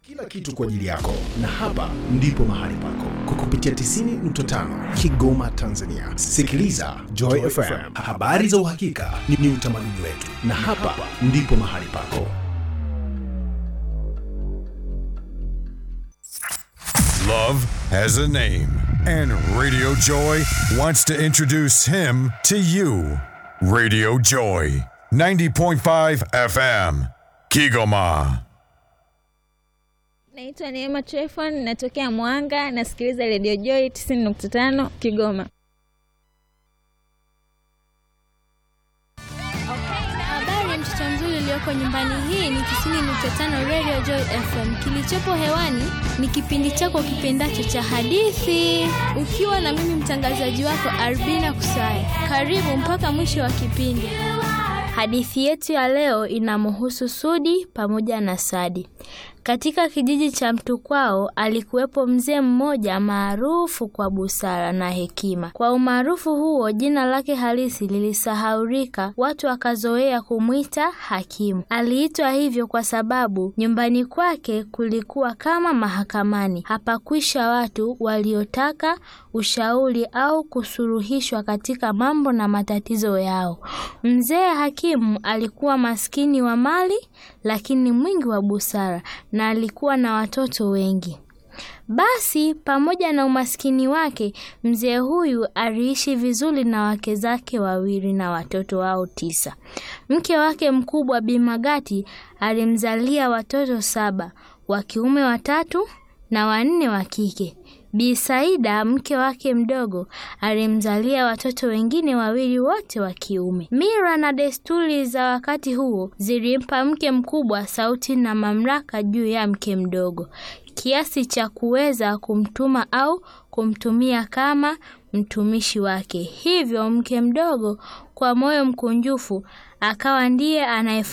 kila kitu kwa ajili yako, na hapa ndipo mahali pako kwa kupitia 90.5 Kigoma, Tanzania. Sikiliza Joy FM, habari za uhakika ni, ni utamaduni wetu, na hapa ndipo mahali pako. Love has a name, and Radio Joy wants to introduce him to you. Radio Joy, 90.5 FM, Kigoma. Naitwa Neema Trefon, natokea Mwanga, nasikiliza Radio Joy 90.5 Kigoma. Habari mtoto mzuri ulioko nyumbani, hii ni 90.5 Radio Joy FM. Kilichopo hewani ni kipindi chako kipendacho cha hadithi, ukiwa na mimi mtangazaji wako Arbina Kusaya. Karibu mpaka mwisho wa kipindi. Hadithi yetu ya leo inamhusu Sudi pamoja na Sadi. Katika kijiji cha Mtukwao alikuwepo mzee mmoja maarufu kwa busara na hekima. Kwa umaarufu huo, jina lake halisi lilisahaurika, watu wakazoea kumwita hakimu. Aliitwa hivyo kwa sababu nyumbani kwake kulikuwa kama mahakamani, hapakwisha watu waliotaka ushauri au kusuluhishwa katika mambo na matatizo yao. Mzee hakimu alikuwa maskini wa mali, lakini mwingi wa busara na alikuwa na watoto wengi. Basi pamoja na umaskini wake, mzee huyu aliishi vizuri na wake zake wawili na watoto wao tisa. Mke wake mkubwa Bi Magati alimzalia watoto saba, wa kiume watatu na wanne wa kike. Bi Saida mke wake mdogo alimzalia watoto wengine wawili wote wa kiume. Mila na desturi za wakati huo zilimpa mke mkubwa sauti na mamlaka juu ya mke mdogo kiasi cha kuweza kumtuma au kumtumia kama mtumishi wake. Hivyo mke mdogo kwa moyo mkunjufu akawa ndiye anaye